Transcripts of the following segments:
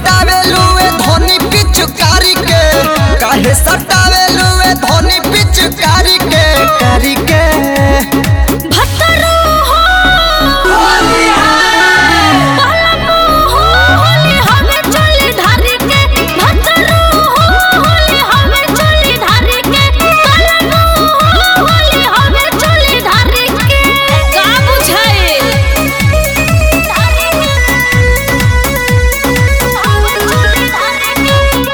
सटावेलू ए धोनी पिचकारी के काहे सटावेलू ए धोनी पिचकारी के कारी के भतरू हो पलमू हो होली हमें चली धारी के भतरू हो होली हमें चली धारी के पलमू हो होली हमें चली धारी के का बुझाए धारी के हमें चली धारी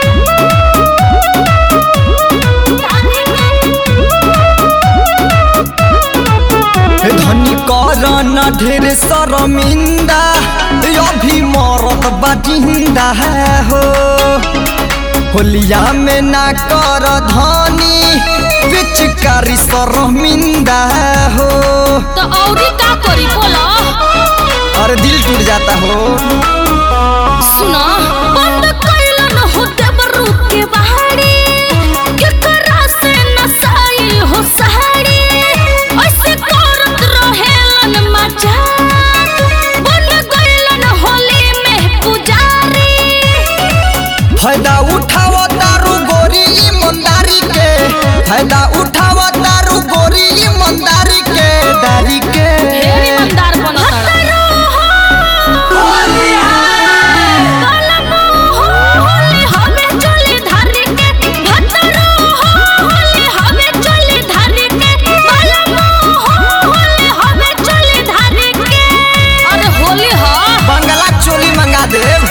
के धनी कर न ढेर शर्मिंदा अभी मरत बाटिंदा है हो होलिया में ना कर धनी पिचकारी शर्मिंदा है हो तो औरी का करी बोला और दिल टूट जाता हो सुना बंद कैलन हो देवरू के बहारी केकरा से नसाई हो सहारी ऐसे करत रहेलन मजाक बन गइलन होली में पुजारी फायदा उठाव तारू गोरी ईमानदारी के फायदा उठाव तारू गोरी ईमानदारी के दारी के ढेर ईमानदार बनत कलमो हो होली हमें चली धारी के भतरो हो होली हमें चली धारी के कलमो हो होली हमें चली धारी के अरे होली हो बंगला चोली मंगा देव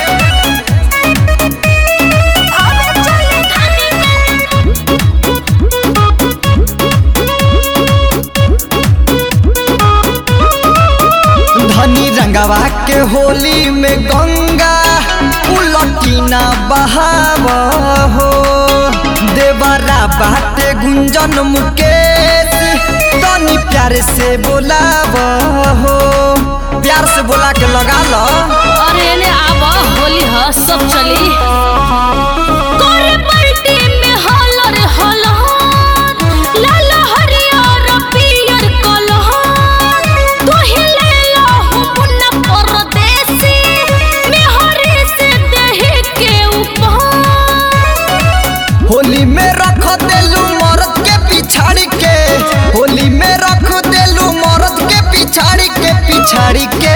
हमें चली धारी के धनी रंगवा के होली में गंगा उलटीना बहाव हो देवरा बाटे गुंजन मुकेश तनी प्यार से बोलाव हो प्यार से बोला के लगा लो अरे ने आब होली ह सब चली करे पलटी में हलर हलहर लाल हरियर पियर कलहर तू ही ले लो मुन्ना परदेसी मेहरी से देह के ऊपर होली में रख देलू मर्द के पिछाड़ी के होली में रख देलू मर्द के पिछाड़ी के पिछाड़ी के